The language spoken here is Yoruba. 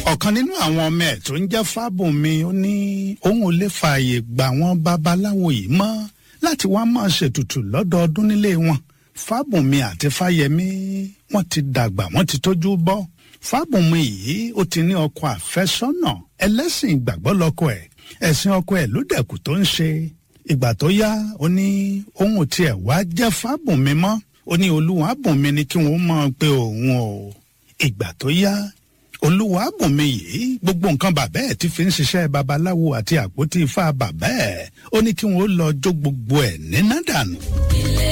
ọ̀kan nínú àwọn ọmọ ẹ̀ tó ń jẹ́ fábùnmi ó ní òun ò lè fààyè gbà wọ́n babaláwo yìí mọ́ láti wá máa ṣètùtù lọ́dọọdún nílé wọn fábùnmi àti fáyẹmí wọ́n ti dàgbà wọ́n ti tójú bọ́ fábùnmi yìí ó ti ní ọkọ àfẹ́sọ́nà ẹlẹ́sìn ìgbàgbọ́ lọ́kọ ẹ̀ ẹ̀sìn ọkọ ẹ̀ ló dẹ̀kù tó ń ṣe ìgbà tó yá ó ní òun ò tiẹ̀ wá jẹ́ fábùnmi mọ́ ó ní olúwa bùnmi ni kí wọ́n máa pe òun o ìgbà tó yá olúwa bùnmi yìí gbogbo nǹkan bàbá ẹ̀ ti fi ń ṣiṣẹ́ babaláwo àti àpótí ifá bàbá ẹ̀ ó ní kí wọ́n lọ jó gbogbo ẹ̀ níná dànù.